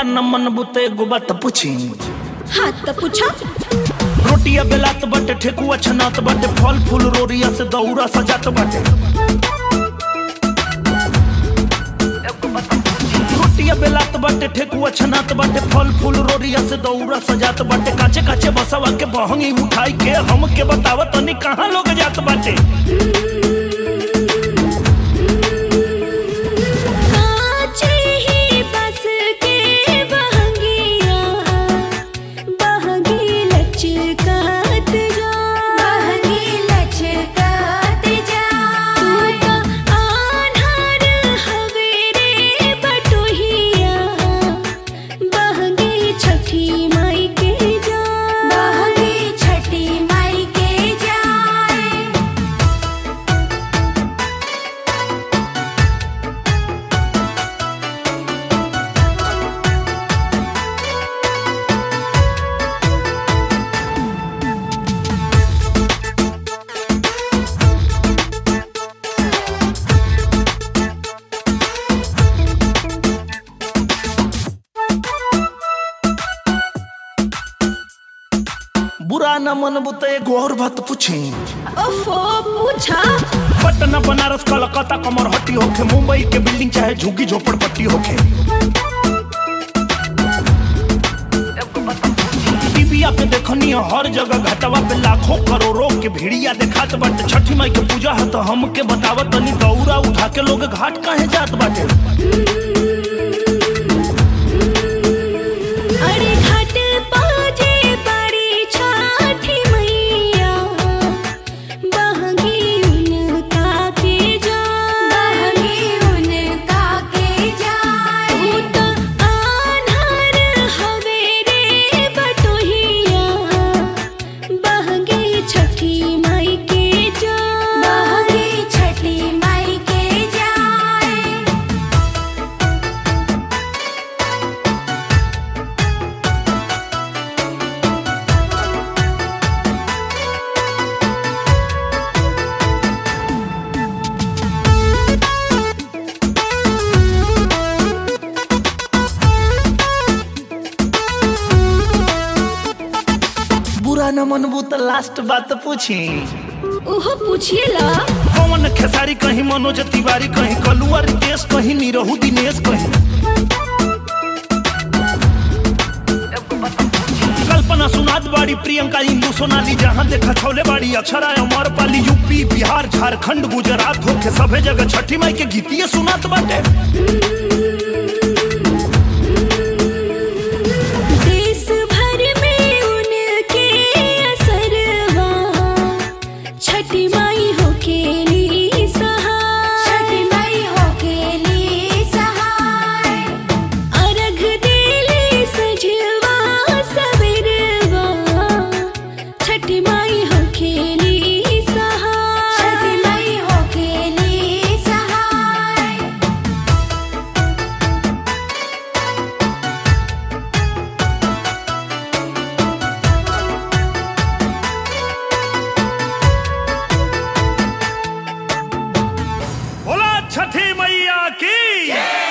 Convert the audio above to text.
न मन बुते एगो बात पूछी हाँ तो पूछा रोटिया बेलात बाटे ठेकुआ छनात बाटे फल फूल रोरिया से दौरा सजात बाटे रोटिया बेलात बाटे ठेकुआ छनात बाटे फल फूल रोरिया से दौरा सजात बाटे काचे काचे बसवा के बहंगी उठाई के हम के बताव तनी कहाँ लोग जात बाटे काचे ही बस के बहंगिया बहंगी लचकात जा बहंगी लचकात जा तू तो आन्हर हवे रे बटोहिया बहंगी छठी माई के जा बहंगी छठी माई के जाए बुरा न मन बुते एगो और बात पूछी ओफो पूछा पटना बनारस कलकत्ता कमरहट्टी होखे मुंबई के बिल्डिंग चाहे झुग्गी झोपड़पट्टी होखे टीविया पे देखनी है हर जगह घटवा पे लाखों करोड़ों के भीड़िया देखात बाटे छठी माई के पूजा है तो हमके बतावत तनी दौरा उठा के लोग घाट काहे जात बाटे अरे घाट बाजे बड़ी छठी मैया बहंगी उनका के जा बहंगी उनका के जाए तू तो आन्हर हवे रे बटोहिया बहंगी छठी माई के जा बहंगी छठी माई के जाए बुरा न मन बुत लास्ट बात पूछी ओहो पूछिएला पवन खेसारी कहीं मनोज तिवारी कहीं कलुआ रितेश कहीं निरहू दिनेश कहीं कल्पना सुनाद बाड़ी प्रियंका इंदू सोनाली जहाँ देखा छौले बाड़ी अक्षरा अमर पाली यूपी बिहार झारखंड गुजरात होके सभे जगह छठी माई के गीतिए सुनात बाटे देश भर में उनके असरवा छठी माई हो खेली सहाय छठी माई हो खेली सहाय अर्घ देली सजवा सबरवा छठी माई हो खेली सहाय छठी माई हो खेली सहाय बोला छठी मैया की